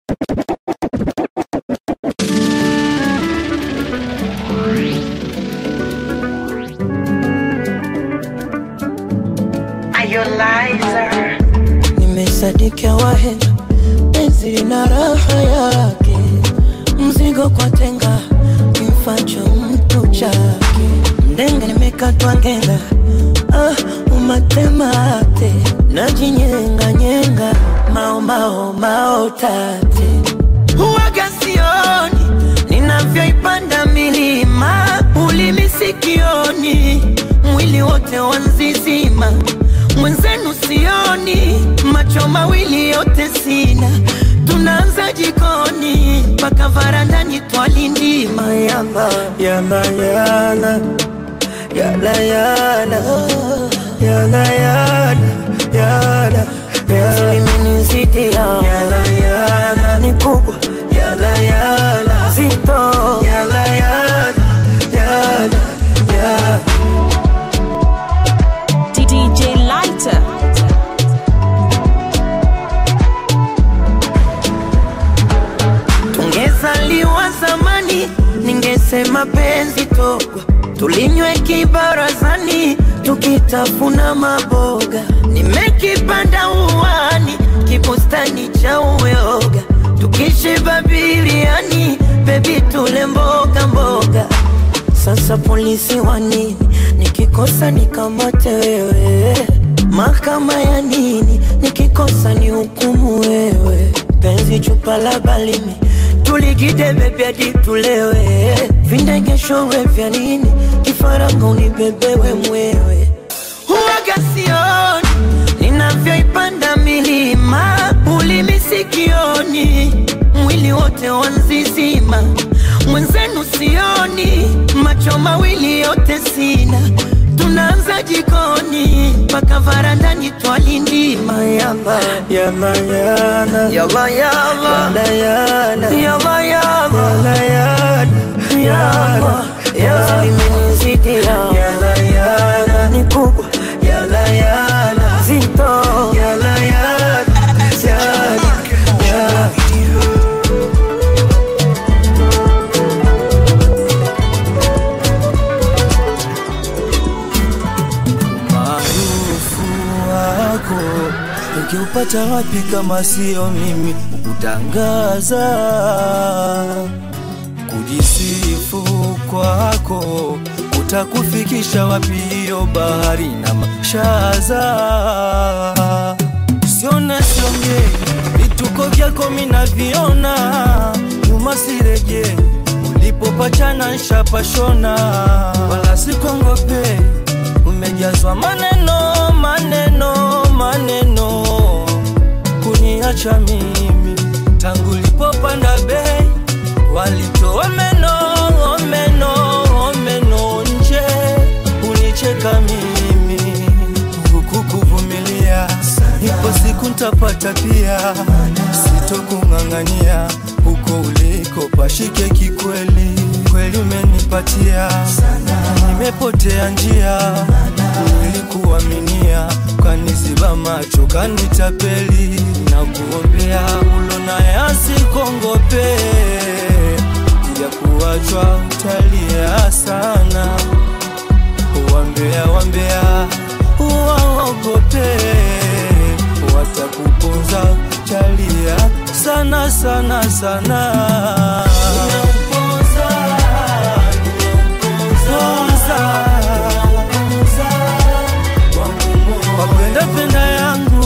Nimesadika wahenga, penzi lina raha yake, mzigo kwa tenga, kimfacho mtu chake. Ndenga nimekatwa ngenga, ah, umatemate, najinyenga nyenga, mao mao mao tate, huwaga sioni ninavyoipanda milima, ulimi sikioni, mwili wote wanzizima mwenzenu sioni, macho mawili yote sina, tunaanza jikoni mpaka varandani twalindima yamba yamba yana yana yana yana yana yana yana limenizidi yana yana ni kubwa yana yana zito yana yana yana yana DJ Lighter. Tungezaliwa zamani, ningesema penzi togwa, tulinywe kibarazani, tukitafuna maboga. Nimekipanda uwani, kibustani cha uyoga, tukishiba biriani, bebi tule mboga mboga. Sasa polisi wa nini? Nikikosa nikamate wewe, mahakama ya nini? Nikikosa ni hukumu wewe, penzi chupa la balimi tuligide bebi hadi tulewe, vindegeshowe vya nini? Kifaranga unibebewe mwewe, huwaga sioni ninavyoipanda milima, ulimi sikioni, mwili wote wanzizima, mwenzenu sioni, macho mawili yote sina, tunaanza jikoni mpaka varandani twalindima yamba yamba yana yamba yamba yana yamba yamba yana yamba yamba limenizidi yana yana ni kubwa yana yana zito yana yana yana yana Maarufu wako ukiupata wapi kama sio mimi kutangaza? Kujisifu kwako utakufikisha wapi hiyo bahari na mashaza? Sione siongei, vituko vyako minaviona, nyuma sireje, ulipopachana nshapashona, wala sikongopei umejazwa maneno maneno maneno kuniacha mimi tangu lipopanda bei walitoa meno meno meno nje unicheka mimi huku kuvumilia ipo siku ntapata pia sitokung'ang'ania huko uliko pashike kikweli kweli umenipatia nimepotea njia nilikuaminia kaniziba macho kanitapeli na kuombea ulona yasikongope ya kuachwa utalia sana wambea wambea waogope watakuponza chalia sana sana sana wapenda penda yangu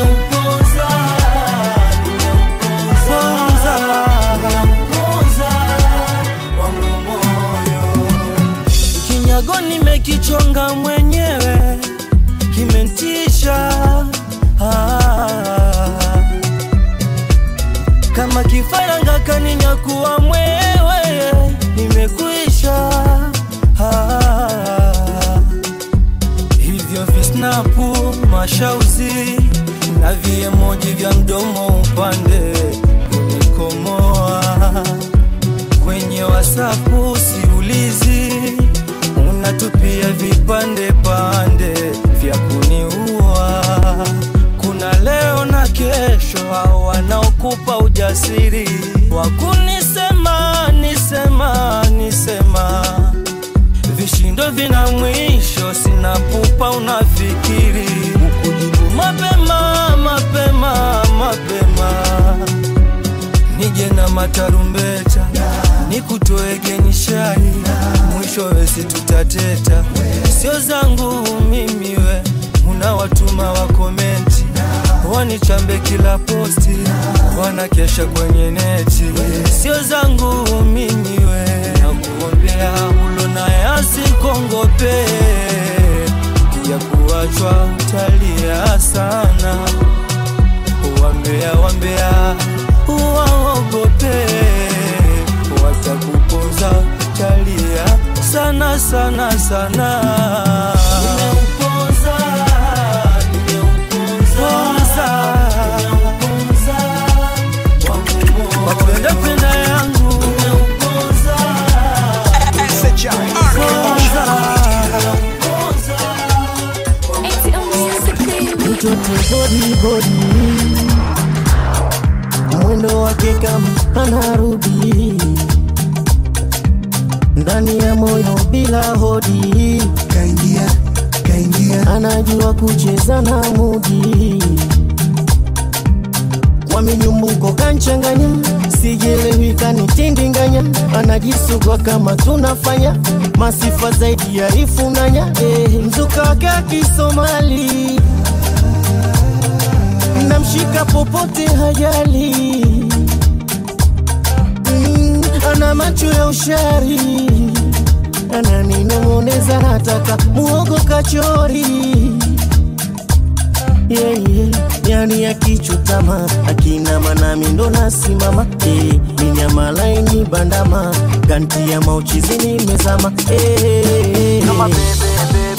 kinyago nimekichonga mwenyewe kimentisha ah. kama kifaranga kaninyakuwa mwewe nimekwisha ah. hivyo visnapu mashauzi na viemoji vya mdomo upande kunikomoa kwenye wasapu siulizi unatupia vipande pande vya kuniua kuna leo na kesho hao wanaokupa ujasiri fikiri wakunisema nisema nisema vishindo vina mwisho sina pupa unafikiri ukujibu mapema mapema mapema nije na matarumbeta nikutoege nishai mwishowe situtateta sio zangu mimi we unawatuma wa komenti wanichambe kila posti wanakesha kwenye neti sio zangu mimi we nakuombea ulo naye asikongope ya kuachwa utalia sana wambea wambea waogope watakuponza utalia sana sana sana Nimeuponza, nimeuponza, wapenda penda yangu Nimeuponza, mtoto bodi bodi, mwendo wake kama anarudi ndani ya moyo bila hodi, kaingia kaingia anajua kucheza na mudi kwa minyumbuko kanchanganya, sijelewi kanitindinganya, anajisugua kama tunafanya masifa zaidi ya ifunanya eh, mzuka wake akisomali namshika popote hajali mm, ana macho ya ushari ananinong'oneza nataka muogo kachori yeah, yeah. yani akichutama akina manami ndo nasimama eh, ni nyama laini bandama ganti ya mauchizi nimezama eh, eh, eh.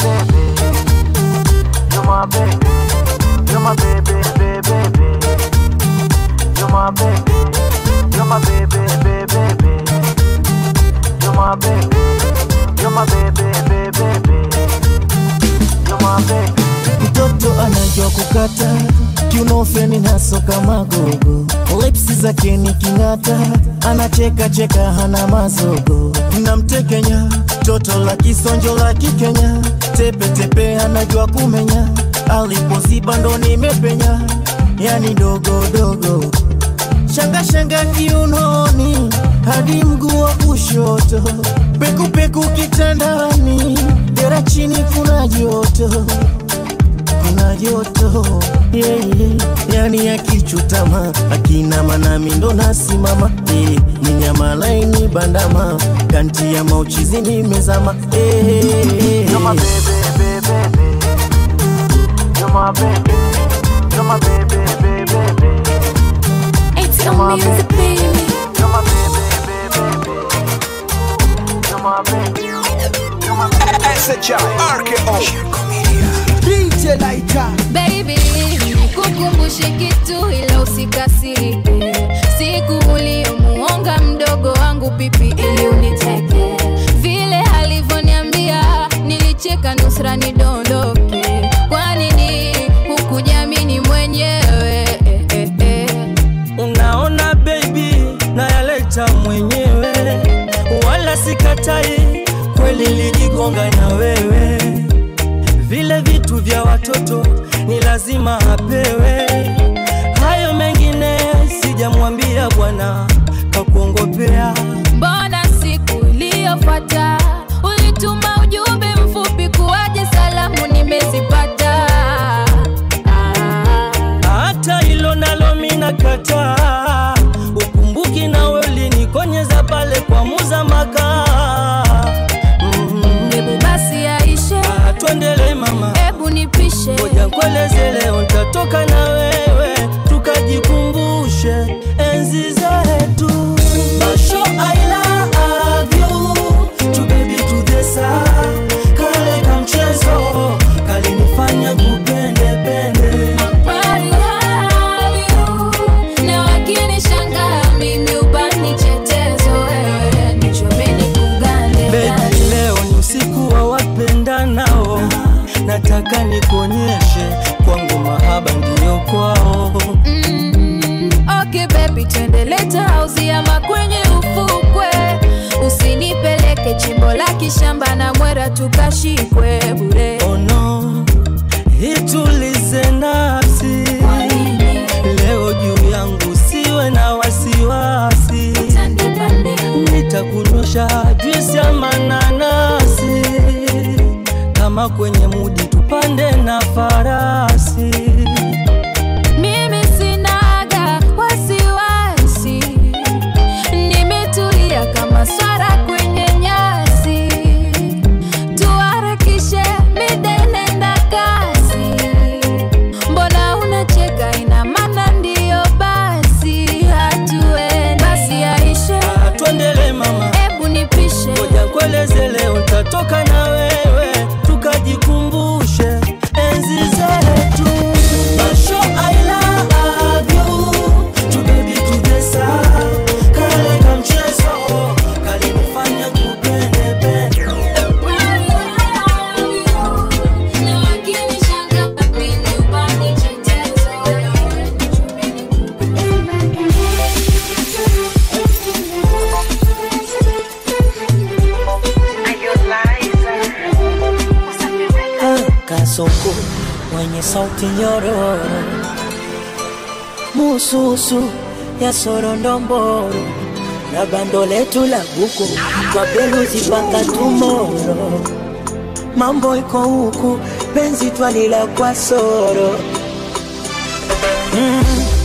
mtoto anajua kukata kiunofeni nasoka magogo lipsi zake ni king'ata anacheka cheka hana mazogo namtekenya toto la kisonjo la kikenya tepetepe anajua kumenya alipoziba ndo nimepenya yani dogodogo shangashanga kiunoni hadi mguu wa kushoto pekupeku kitandani dera chini kuna joto kuna joto yeah, yeah. yani akichutama akina manami ndo nasimama yeah. ni nyama laini bandama kanti ya mauchizi nimezama yeah, yeah, yeah. It's your music, baby. DJ Laika Baby, nikukumbushe kitu ila usikasirike. Siku uliyomuonga mdogo wangu pipi ili uniteke, vile alivyoniambia nilicheka nusra nidondoke. Kwa nini hukujamini mwenyewe? Eh, eh, eh. unaona baby nayaleta mwenyewe wala sikatai kweli lijigonga na wewe vile vitu vya watoto ni lazima apewe hayo mengine sijamwambia bwana kakuongopea Mbona siku iliyofuata ulituma ujumbe mfupi kuwaje salamu nimezipata? Ah. hata hilo nalo mina kataa ukumbuki nawe ulinikonyeza pale kwa muza makaa mm Hebu basi aishe, twendele mama hebu nipishe. ngoja nkueleze leo ntatoka na wewe tukajikumbushe enzi zetu Basho, I love you. To baby to the sun. Kale kamchezo kalinifanya kupende pende I love you. chimbo la kishamba na mwera tukashikwe bure oh no, itulize nafsi leo juu yangu, siwe na wasiwasi, nitakunyosha juisi ya mananasi, kama kwenye mudi tupande na farasi. mimi sinaga wasiwasi nimetulia kama swara kwenye nyasi tuharakishe midenenda kasi mbona unacheka ina maana ndiyo basi hatuende basi aishe Ah, Tuendele mama, hebu nipishe ngoja kueleze leo, nitatoka na wewe tukajikumbushe enzi zetu. Masho, I love you. Tu baby tudesa, kale kamchezo, kalinifanya kupende pende. kasoko mwenye sauti nyororo mususu ya sorondomboro na bando letu la buku kwa beluzi paka tumoro mambo iko huku penzi twalila kwa soro mm,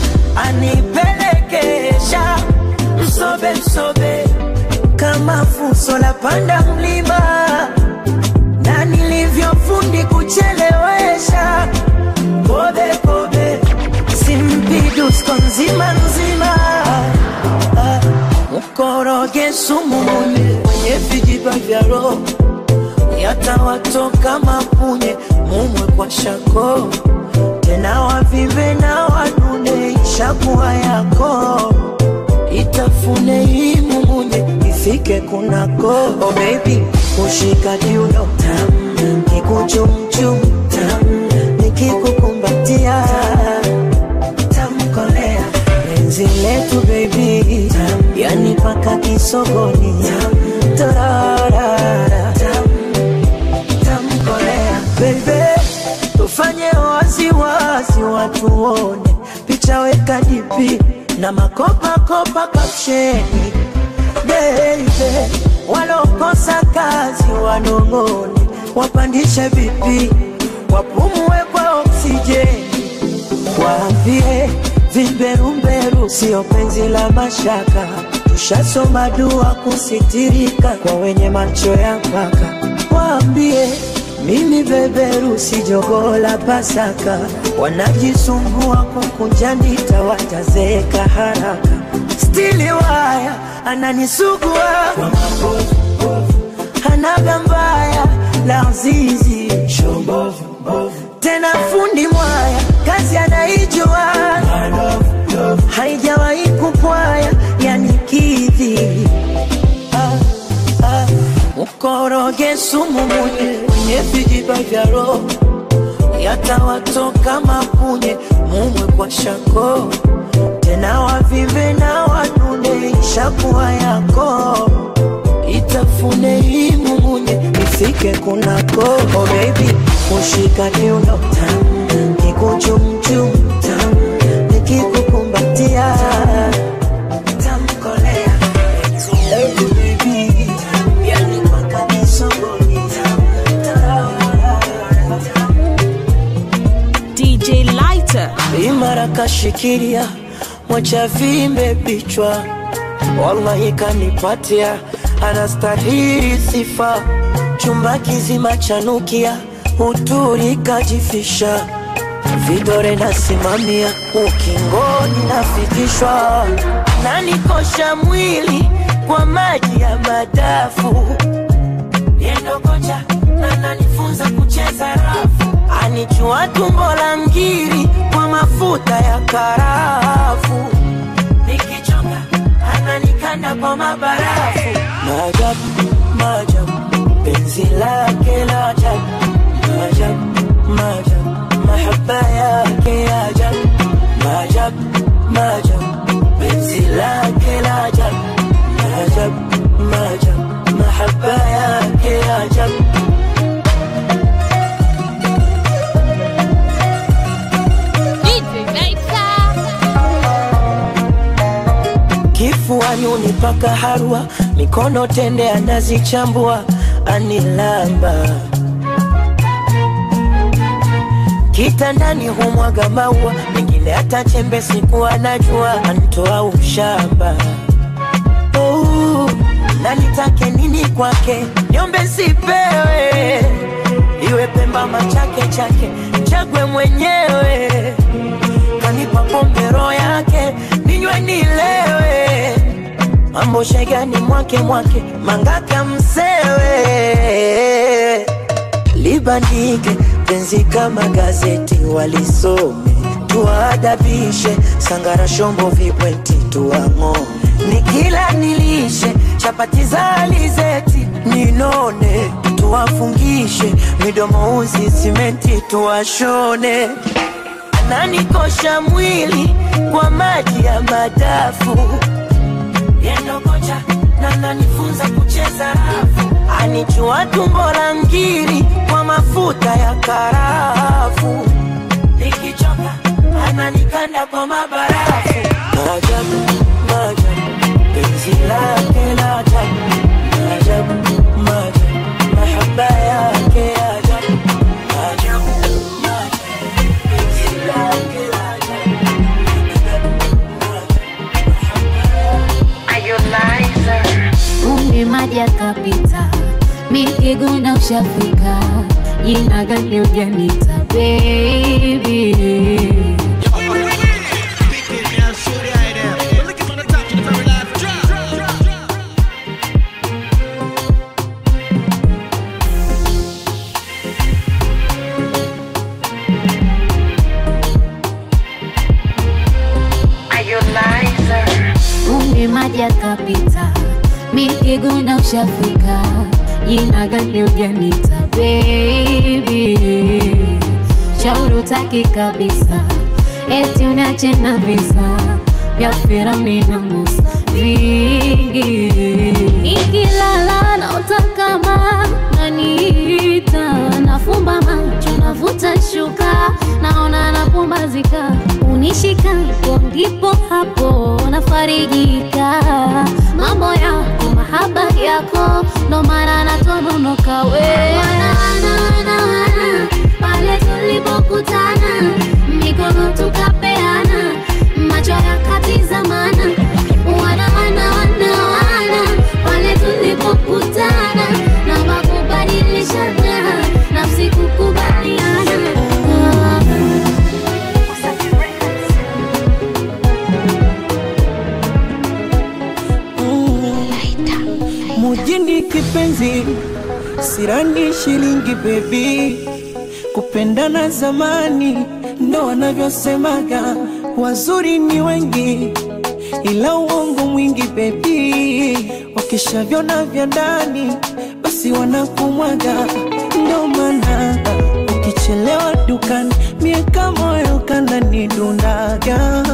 anipelekesha msobe msobe kama fuso la panda mlima na nilivyofundi kuchelewesha kobe kobe simpidusko nzima nzima Ah, mkoroge sumu munye kwenye vijiba vya roho yatawatoka mapunye mumwe kwa shako tena wavive na wanune ishakuwa yako itafune hii mumunye ifike kunako oh baby kushika kiuno tam kikuchumchum tam nikikukumbatia tamkolea penzi letu baby tam yani paka kisogoni tam tararara tam tamkolea bebe tufanye waziwazi watuone picha weka dipi na makopakopa kapsheni bebe walokosa kazi wanong'one wapandishe vipi wapumue kwa oksijeni waambie vimberumberu sio penzi la mashaka tushasoma dua kusitirika kwa wenye macho ya mpaka waambie mimi beberu si jogoo la pasaka wanajisumbua kukunja ndita watazeeka haraka stili waya ananisugua kwa mabovu hanaga mbaya la zizi tena fundi mwaya kazi anaijua haijawahi kupwaya yani kidhi ah, ah. mkoroge sumu munye kwenye vijiba vya roho yatawatoka mapunye mumwe kwa shako tena wavive na wanune ishakuwa yako itafune hii mumunye ifike kunako oh baby kushika kiuno tam kikuchumchum tam nikikukumbatia tamkolea Lady baby tam yani mpaka nisogoni tam tararara tam DJ Lighter. imara kashikilia mwacha vimbe vichwa wallahi kanipatia anastahili sifa chumba kizima chanukia uturi kajifisha vidore nasimamia ukingoni nafikishwa nanikosha mwili kwa maji ya madafu yendo kocha ananifunza kucheza rafu anijua tumbo la ngiri kwa mafuta ya karafu nikichoka ananikanda kwa mabarafu maajabu maajabu penzi lake la ajabu maajabu maajabu mahaba yake ya ajabu maajabu maajabu penzi lake la ajabu maajabu maajabu mahaba maajabu kifuani unipaka harwa mikono tende anazichambua anilamba kitandani humwaga maua mengine hata chembe siku anajua antoa ushamba oh, na nitake nini kwake niombe sipewe iwe pemba machake chake chagwe mwenyewe kanipa pombe roho yake ninywe nilewe mambo shegani mwake mwake mangaka msewe libandike penzi kama gazeti walisome tuwaadabishe sangara shombo vibweti tuang'o nikila nilishe chapati za alizeti ninone tuwafungishe midomo uzi simenti tuwashone ananikosha mwili kwa maji ya madafu yendo kocha na nanifunza kucheza rafu anichua tumbo la ngiri kwa mafuta ya karafu nikichoka ananikanda kwa mabarafu maajabu maajabu penzi lake la ajabu maajabu maajabu mahaba yake ya ajabu maajabu maajabu penzi lake la ajabu Umri maji akapita, mikiguna ushafika, jina gani ujanita baby? Umri maji akapita, mikiguna ushafika, jina gani ujanita baby? Shauri utaki kabisa, eti unache na visa vya Firauni na Musa vingi. Ikilala naota kama naniita, nafumba macho navuta shuka, naona napumbazika, unishikapo ndipo hapo nafarijika. Mambo yako mahaba yako, ndo maana natononoka we wana, wana, wana, wana, pale tulipokutana mikono tukapeana macho yakatizamana wana wana wana wana pale tulipokutana na makubadilishana nafsi kukubaliana mujini kipenzi sirani shilingi bebi kupendana zamani ndo wanavyosemaga wazuri ni wengi ila uongo mwingi bebi wakishavyona vya ndani basi wanakumwaga ndo maana ukichelewa dukani mieka moyo kananidundaga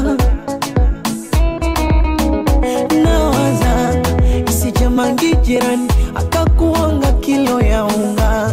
nawaza isijamangi jirani akakuonga kilo ya unga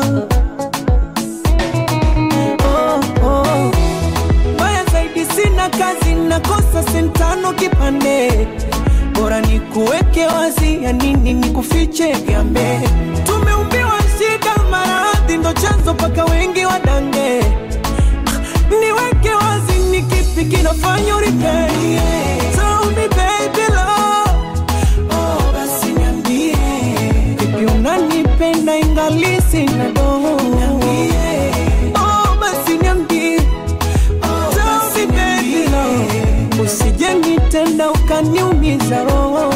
oh, oh. Mbaya zaidi sina kazi nakosa sentano kipande bora ni kuweke wazi ya nini ni kufiche gambe tumeumbiwa shida maradhi ndo chanzo paka wengi wadange niweke wazi ni kipi kinafanya uripei Tell me baby love Oh, basi niambie vipi unanipenda ingali sina doho niambie Oh, basi niambie Tell me baby love usije nitenda ukaniumiza roho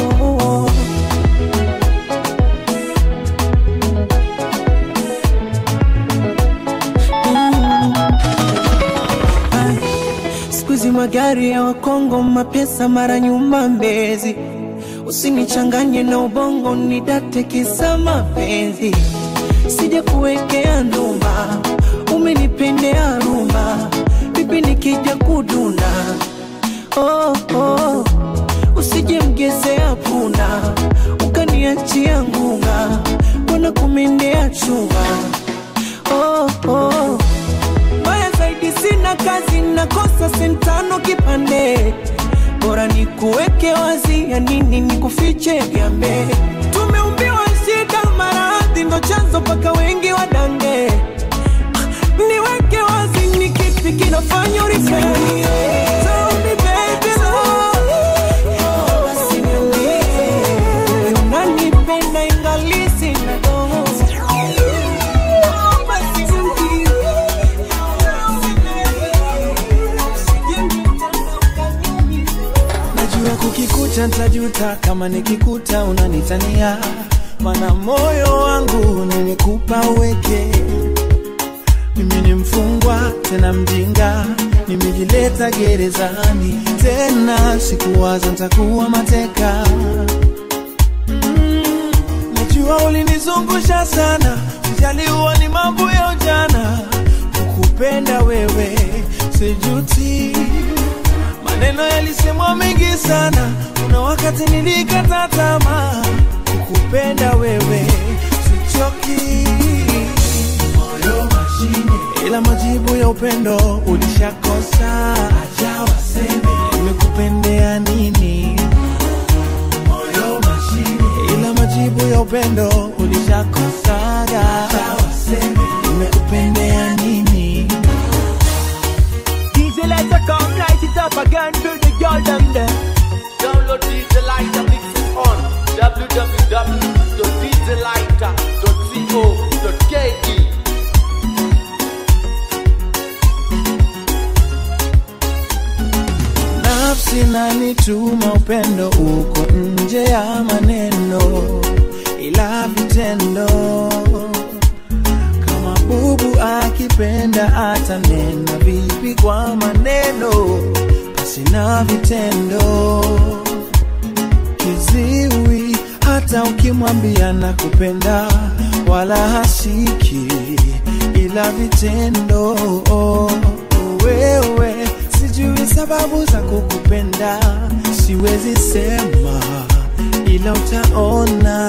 siku hizi magari ya wakongo mapesa mara nyuma mbezi usinichanganye na ubongo nidate kisa mapenzi sija kuwekea ndumba umenipendea rumba vipi nikija kuduna oh, oh. usije mgezea punda ukaniachia ngunga na kumendea chuma oh, oh. Mbaya zaidi sina kazi, nakosa sentano kipande, bora nikuweke wazi, ya nini nikufiche vyambe. Tumeumbiwa shida, maradhi ndo chanzo mpaka wengi wadange. Niweke wazi, ni kipi kinafanya uripende? Tell me baby, love. Basi niambie, unanipenda ingali sina dogo. Basi niambie. najua kukikuta ntajuta kama nikikuta unanitania mana moyo wangu nimekupa uweke mimi ni mfungwa tena mjinga nimejileta gerezani tena sikuwaza ntakuwa mateka Mm, najua ulinizungusha sana ujaliwa ni mambo ya ujana kukupenda wewe sijuti maneno yalisemwa mengi sana kuna wakati nilikata tamaa kukupenda wewe sichoki moyo mashine ila majibu ya upendo ulishakosa acha waseme nimekupendea nini moyo mashine ila majibu ya upendo ulishakosaga acha waseme nimekupendea nini DJ Lighter come light it up again to the girl them there. Download DJ Lighter mix it on www.djlighter.co.ke nafsi nanituma upendo uko nje ya maneno ila vitendo kama bubu akipenda atanena vipi kwa maneno pasina vitendo kiziwi hata ukimwambia na kupenda wala hasiki ila vitendo wewe sijui sababu za kukupenda siwezi sema ila utaona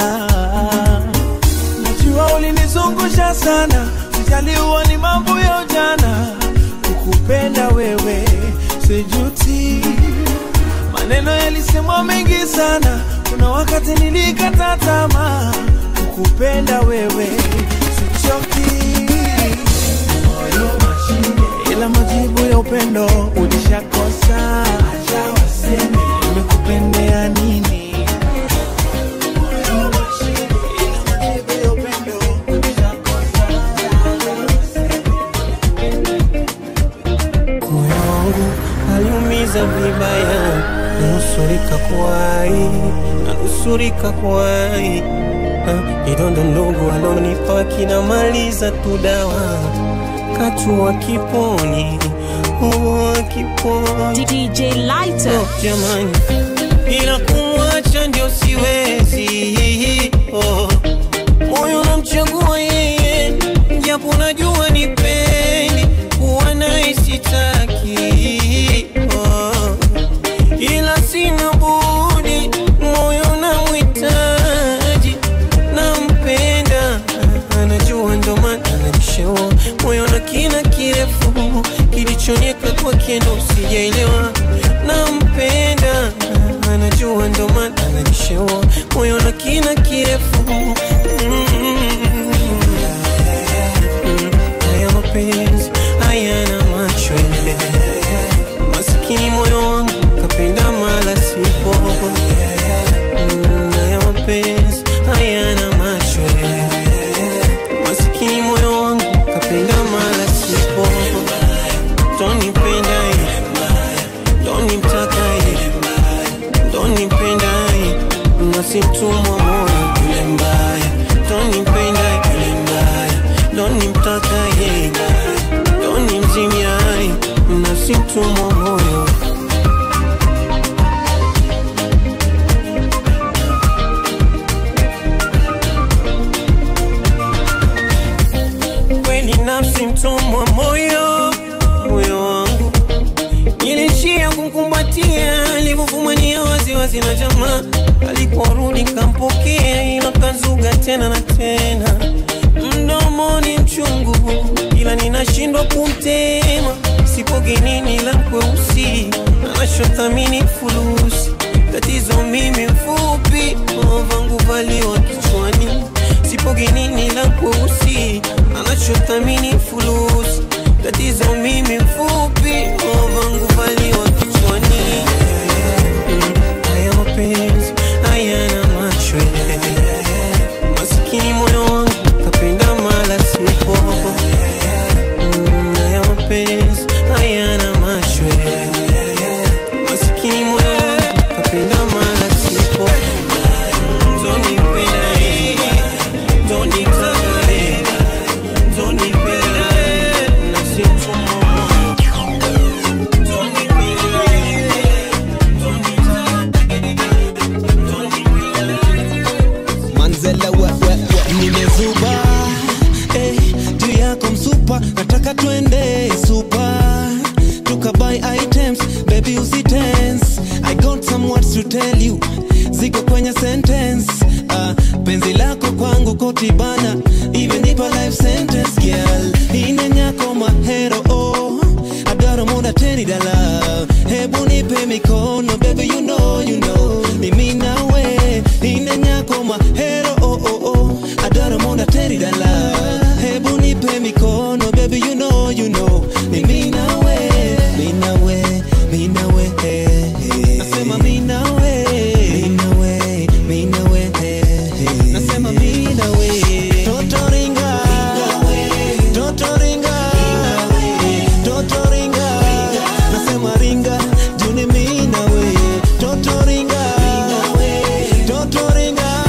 najua ulinizungusha sana sijaliwa ni mambo ya ujana kukupenda wewe sijuti maneno yalisemwa mengi sana kuna wakati nilikata tamaa kukupenda wewe sichoki moyo mashine ila majibu ya upendo ulishakosa acha waseme nimekupendea nini Moyo mashine, ila majibu ya upendo ulishakosa. moyo wangu aliumiza vibaya, nusurika kuwai, nanusurika kuwai. Ah, Kidonda ndogo alonipa kinamaliza tu dawa, katua kiponi, oh, kiponi DJ Lighter. Oh, jamani, ila kumwacha ndio siwezi. Oh, moyo namchagua yeye, japo najua ni pendi kuwa naye sitaki. Oh, ila sina budi, moyo namhitaji, nampenda, anajua ndo maana ananishaua moyo na kina kirefu kilichonieka kwake ndo sijaelewa, nampenda, anajua ndo maana ananishaua moyo na kina kirefu mm. Haya mapenzi hayana macho masikini moyo wangu kapenda mala sipo Mm, haya mapenzi hayana macho masikini moyo wangu kapenda mala sipo tonipenda tonimtaka tonipenda nasimtumwa moyo yule mbaya tonipenda yule mbaya donimtaka yeye donimzimia nasimtumwa moyo kweli nafsi mtumwa moyo moyo wangu ilishia kumkumbatia alivyofumania waziwazi wazazi na jamaa. Aliporudi kampokea, ila kazuga tena na tena. Mdomoni mchungu, ila ninashindwa kumtema. Sipo genini la kweusi, anachothamini fulusi. Tatizo mimi mfupi, vangu valiwa kichwani. Sipo genini la kweusi, anachothamini fulusi. Tatizo mimi mfupi, vangu valiwa kichwani. Mm, Haya mapenzi hayana macho, masikini moyo wangu kapenda mala sipo. Mm, Haya mapenzi hayana macho, masikini moyo wangu kapenda mala sipo. Zonipenda, zonitaka, zonipenda, na sichomo. manzela we, we, we. nimezuba eh, juu yako msupa nataka twende supa tukabuy items baby usitense i got some words to tell you ziko kwenye sentence uh, penzi lako kwangu kotibana imenipa life sentence girl inenyako mahero oh, I got a more than dala hebu nipe mikono baby you know you know ni mimi nawe inenyako mahero oh, oh, oh. I got a more than dala hebu nipe mikono baby you know you know ni mimi nawe mimi nawe mimi nawe eh, eh. nasema mimi nawe mimi nawe mimi nawe eh, eh. nasema mimi nawe toto ringa toto ringa toto ringa nasema ringa juni mimi nawe toto ringa toto ringa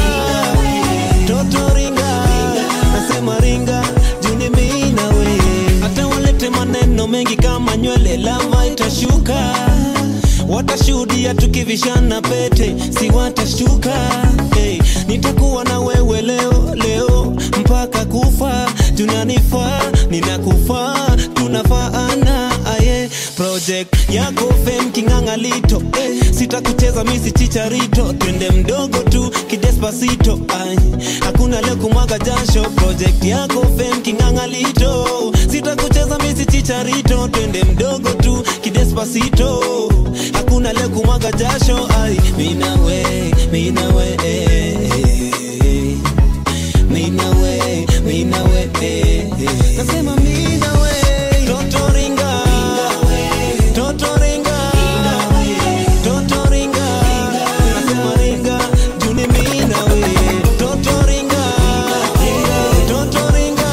toto ringa nasema ringa juni mimi nawe hata walete maneno mengi kama nywele lava itashuka watashuhudia tukivishana pete si watashtuka hey, nitakuwa na wewe leo leo mpaka kufa tunanifaa ninakufaa tunafaana aye project yako fem kingangalito eh, sitakucheza misi chicharito twende mdogo tu kidespasito ay, hakuna leo kumwaga jasho project yako fem kingangalito sitakucheza misi chicharito twende mdogo tu kidespasito hakuna leo kumwaga jasho ay, minawe minawe eh, eh, minawe minawe eh, eh. nasema minawe toto ringa toto ringa toto ringa nasema ringa juni minawe toto ringa toto ringa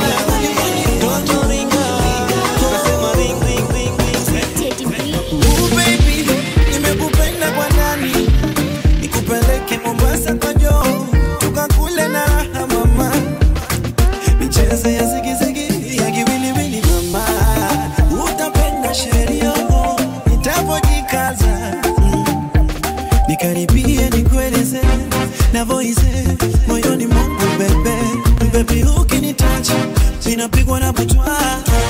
toto ringa nasema ring ring ring ring Ooh, baby, nimekupenda kwa ndani, nikupeleke Mombasa kwa joo, tukakule na raha mama, michezo ya zigizigi ya kiwiliwili mama, utapenda sheria nitapojikaza mm. nikaribie nikueleze navoize moyoni mwangu bebe bebi, ukinitacha ninapigwa na butwa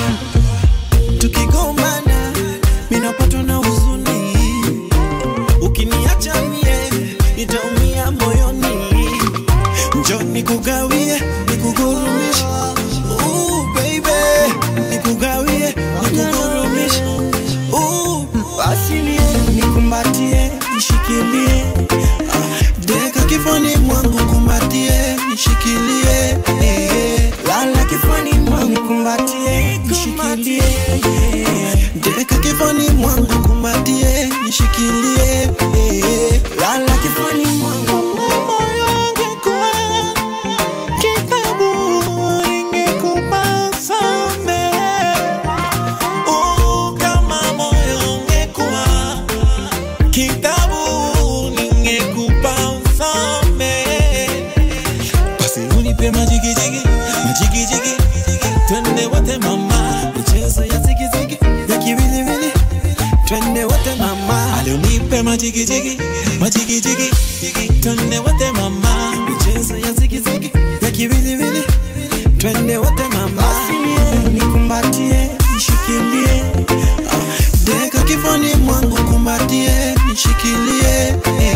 tukigombana minapatwa na huzuni ukiniacha mie nitaumia moyoni njo nikugawie nikugurumishe Ooh, baby nikugawie nikugurumishe Ooh, asilie nikumbatie nishikilie Ah, deka kifani mwangu kumbatie nishikilie eh, lala kifani mwangu kumbatie nishikilie eh, deka kifani mwangu kumbatie nishikilie eh, lala kifani mwangu moyo ungekuwa kitabu ingekupa samehe Oh, kama moyo ungekuwa kitabu ningekupa usome basi unipe majigijigi majigijigi twende wote mama michezo ya zigizigi ya kiwiliwili twende wote mama alionipe majigijigi majigijigi twende wote mama michezo ya zigizigi ya kiwiliwili twende wote mama Asilie, nikumbatie nishikilie Ah, deka kifani mwangu kumbatie nishikilie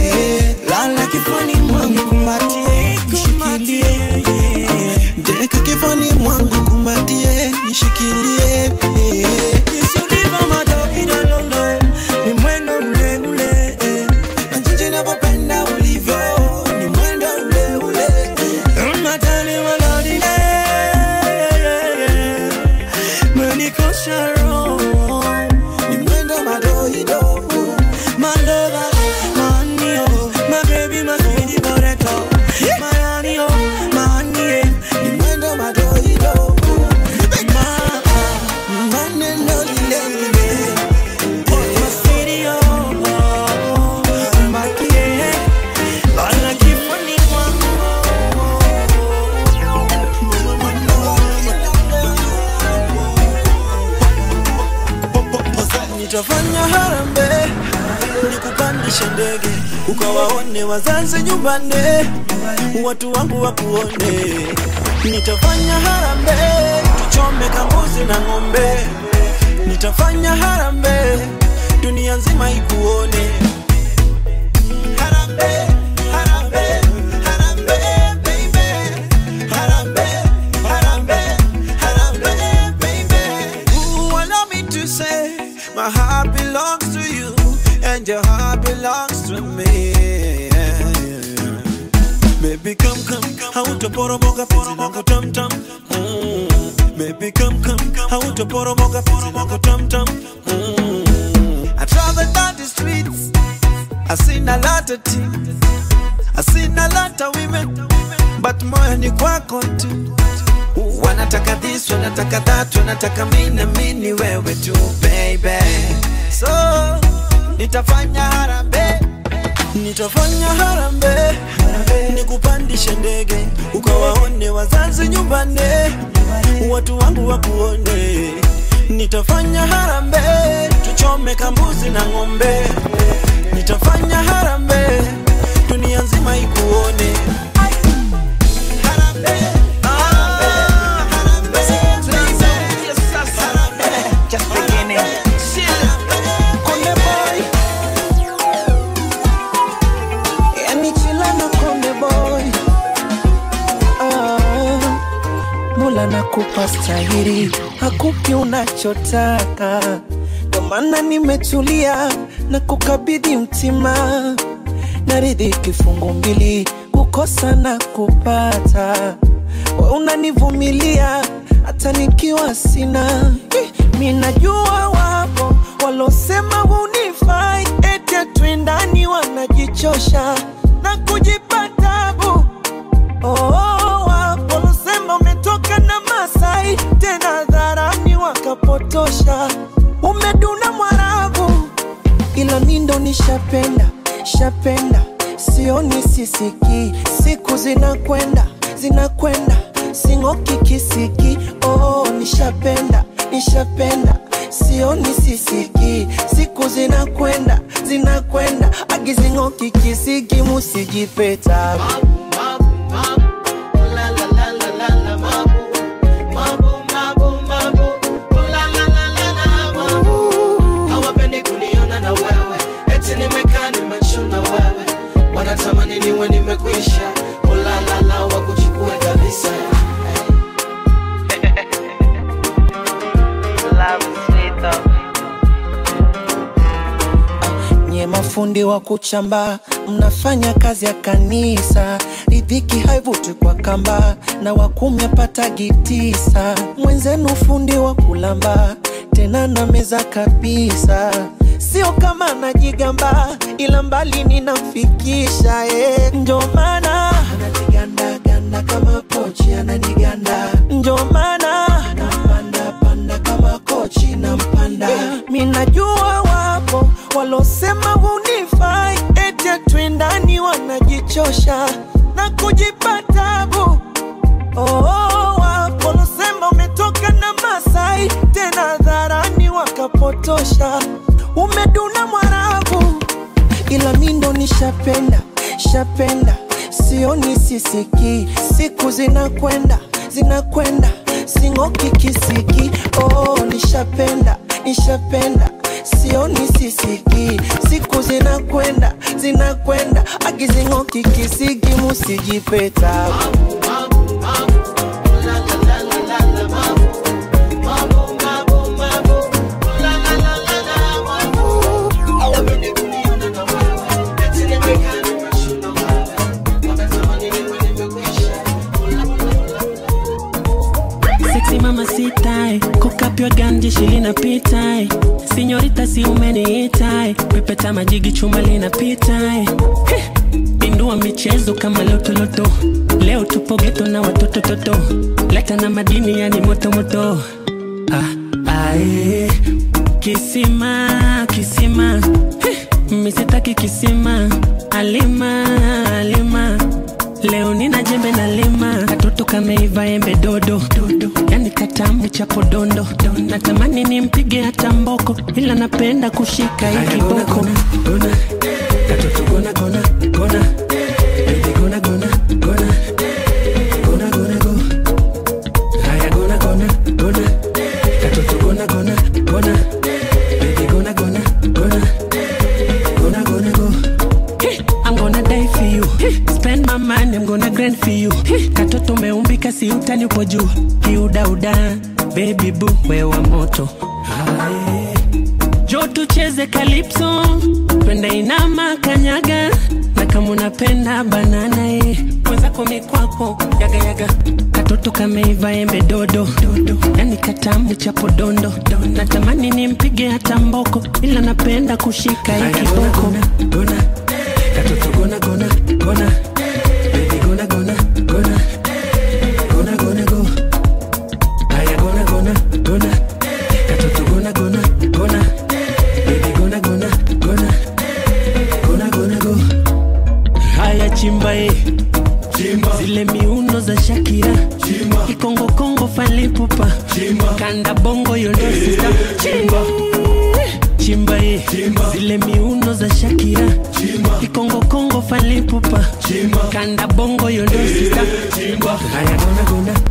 ukawaone wazazi nyumbani, watu wangu wakuone. Nitafanya harambee, tuchome kambuzi na ng'ombe. Nitafanya harambee, dunia nzima ikuone. Harambee, harambee, harambee, baby. Harambee, harambee, harambee, baby. Ooh, allow me to say, my heart belongs to you, and your heart belongs to me. Baby, come, come, hautaporomoka penzi langu tam tam. Mm. Baby, come, come, hautaporomoka penzi langu tam tam. Mm. I travel down the streets, I seen a lot of things, I seen a lot of women, but moyo ni kwako tu. Wanataka this, wanataka that, wanataka mimi na mimi ni wewe tu baby. So nitafanya harambee, nitafanya harambee, nikupandishe ndege ukawaone wazazi nyumbani, watu wangu wakuone. Nitafanya harambee, tuchome kambuzi na ng'ombe. Nitafanya harambee, dunia nzima ikuone. Harambee, ah, Just beginning. Konde boy. Yani chila na konde boy. Ah, Mola nakupa stahiri, hakupi unachotaka, ndo maana nimetulia na kukabidhi mtima, naridhi kifungu mbili, kukosa na kupata, we unanivumilia hata nikiwa sina. Eh, Mi najua wapo walosema hunifai, eti twindani wanajichosha na kujipa tabu Oh, wapo walosema umetoka na Masai, tena dharani wakapotosha, umeduna Mwarabu, ila mi ndo nishapenda shapenda, sioni sisiki, siku zinakwenda zinakwenda, sing'oki kisiki. Oh, nishapenda nishapenda, sioni sisiki, siku zinakwenda zinakwenda, agizing'oki kisiki, musijipeta hawapendi kuniona na wewe eti nimekaa nimechuna wewe wanatamani niwe nimekwisha ulalala wakuchukue kabisa nye mafundi wa kuchamba mnafanya kazi ya kanisa ridhiki haivuti kwa kamba na wakumi apatagi tisa mwenzenu fundi wa kulamba tena na meza kabisa sio kama najigamba ila mbali ninamfikisha eh. njo maana ananigandaganda kama pochi ananiganda njo maana nampanda panda kama kochi nampanda mi najua wapo walosema hunifai eti twindani wanajichosha na kujipa tabu Oh, wapo walosema umetoka na Masai, tena dharani wakapotosha, umeduna Mwarabu, ila mi ndo nishapenda shapenda, sioni sisiki, siku zinakwenda zinakwenda, sing'oki kisiki. Oh, nishapenda nishapenda sioni sisiki, siku zinakwenda zinakwenda, agizing'oki kisiki, musijipeta Sexy mama sitai kukapywa ganji shilina pitai sinyorita si umeniitai pepeta majigi chuma linapitai Heh, pindua michezo kama lotoloto leo tupo geto na watoto toto leta na madini yani motomoto ah, ae. kisima kisima Heh, misitaki kisima alima alima leo nina jembe na lima katoto kameiva embe dodo, dodo. yani katamu cha podondo natamani nimpige hata mboko ila napenda kushika hii kiboko katoto gona gona gona baby gona gona gona gona gona go haya gona gona gona katoto gona gona gona baby gona gona gona gonna gonna go. Hey, I'm gonna die for you. Hey, spend my money, I'm gonna grind for you. Hey, katoto umeumbika si utani upo juu. Kiudauda, baby boo, wewa moto. Aye. Jo tucheze calypso, twende inama kanyaga na kama unapenda banana eh. Mwenzako mikwako yaga yaga katoto kameiva embe dodo dodo, yani katamu chapo dondo natamani nimpige hata mboko, ila napenda kushika hii kiboko gona katoto gona gona gona baby gona gona gona gona gona go haya gona gona gona katoto gona gona gona baby gona gona gona gona gona go haya chimba eh zile miuno za Shakira kikongo kongo falipupa kanda bongo yondo sita chimba chimba eh zile miuno za Shakira kikongo kongo falipupa kanda bongo yondo sita haya gona gona